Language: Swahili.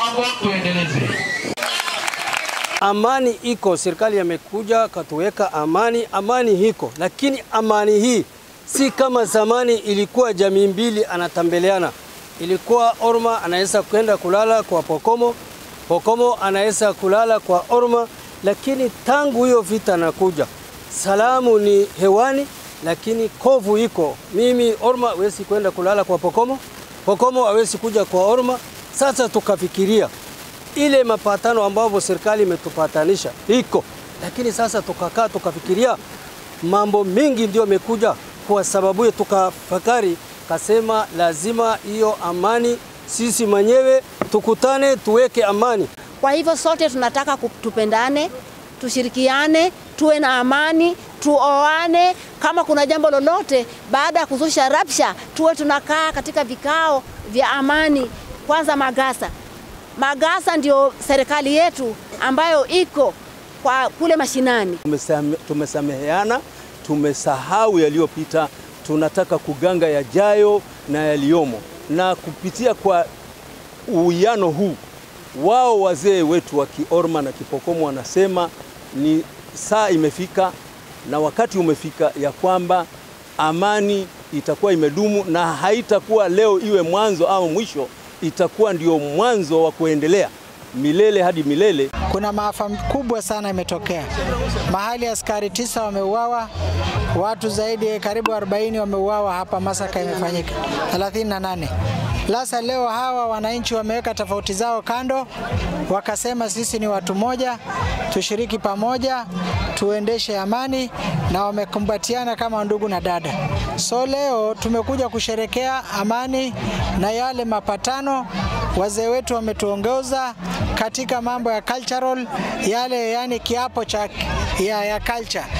mambo tuendeleze. Amani iko, serikali yamekuja katuweka amani, amani hiko, lakini amani hii si kama zamani ilikuwa jamii mbili anatembeleana. Ilikuwa Orma anaweza kwenda kulala kwa Pokomo, Pokomo anaweza kulala kwa Orma, lakini tangu hiyo vita nakuja, salamu ni hewani, lakini kovu iko. Mimi Orma hawezi kwenda kulala kwa Pokomo, Pokomo hawezi kuja kwa Orma. Sasa tukafikiria ile mapatano ambayo serikali imetupatanisha iko, lakini sasa tukakaa tukafikiria mambo mingi ndio imekuja kwa sababu hiyo, tukafakari kasema lazima hiyo amani sisi mwenyewe tukutane tuweke amani. Kwa hivyo sote tunataka ku- tupendane, tushirikiane, tuwe na amani, tuoane. Kama kuna jambo lolote baada ya kuzusha rabsha, tuwe tunakaa katika vikao vya amani. Kwanza Magasa, Magasa ndio serikali yetu ambayo iko kwa kule mashinani. Tumesame- tumesameheana, tumesahau yaliyopita, tunataka kuganga yajayo na yaliyomo, na kupitia kwa uwiano huu, wao wazee wetu wa Kiorma na Kipokomo wanasema ni saa imefika na wakati umefika ya kwamba amani itakuwa imedumu na haitakuwa leo iwe mwanzo au mwisho, itakuwa ndio mwanzo wa kuendelea milele hadi milele. Kuna maafa kubwa sana imetokea mahali, askari tisa wameuawa, watu zaidi ya karibu 40 wameuawa hapa. Masaka imefanyika 38. Sasa leo hawa wananchi wameweka tofauti zao kando, wakasema sisi ni watu moja, tushiriki pamoja, tuendeshe amani, na wamekumbatiana kama ndugu na dada. So leo tumekuja kusherekea amani na yale mapatano wazee wetu wametuongoza katika mambo ya cultural yale, yani kiapo cha ya, ya culture